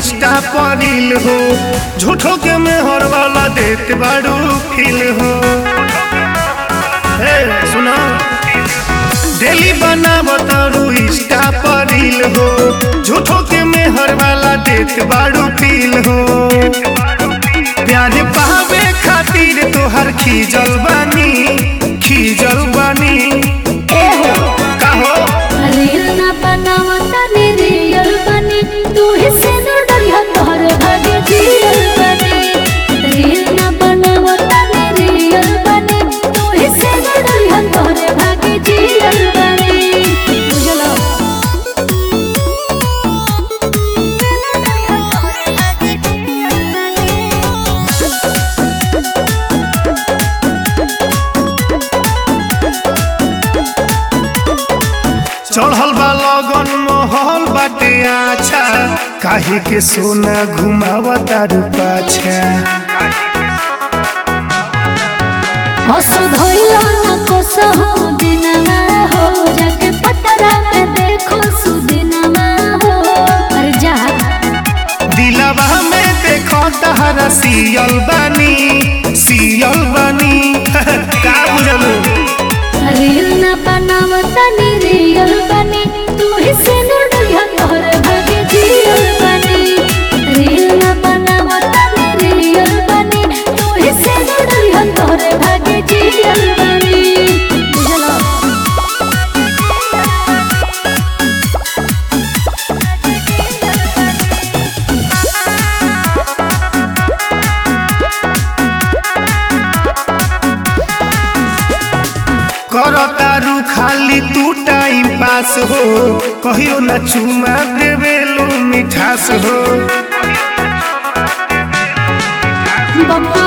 Insta पर reel हो झूठो के मेहर वाला देत बाड़ू फील हो ए सुना डेली बनावत रू इंस्टा पर रील हो झूठो के मेहर वाला देत बाड़ू फील हो प्यार पावे खातिर तोहर खीजल बानी खीजल बानी कहो रील ना बनावा तनी रियल बनी तू ही से न डरिया तोहर भाग्य जियल बनी रील ना बनावा तनी रियल बनी तू ही से न डरिया तोहर भाग्य जियल बनी बुझलो चढ़ल बा लगन महल बाटे आछा काहे के सोना घुमावा तारू पाछा हसो धइलो न कोसो हो दिनमा हो जाके पतरा में देखो सुदिनमा हो अरे जा दिलवा में देखो तहरा सियल बानी सियल बानी का बुझलू रील न बनाव तनी रियल बनी तू ही से न डरिया तोहर भाग्य जियल बनी रील न बनाव तनी रियल बनी तू ही से न डरिया तोहर भाग्य जियल बनी बुझलो कर तारू खाली तू टाइम पास हो कहियो न चुमा देवेलू मिठास हो बप्पा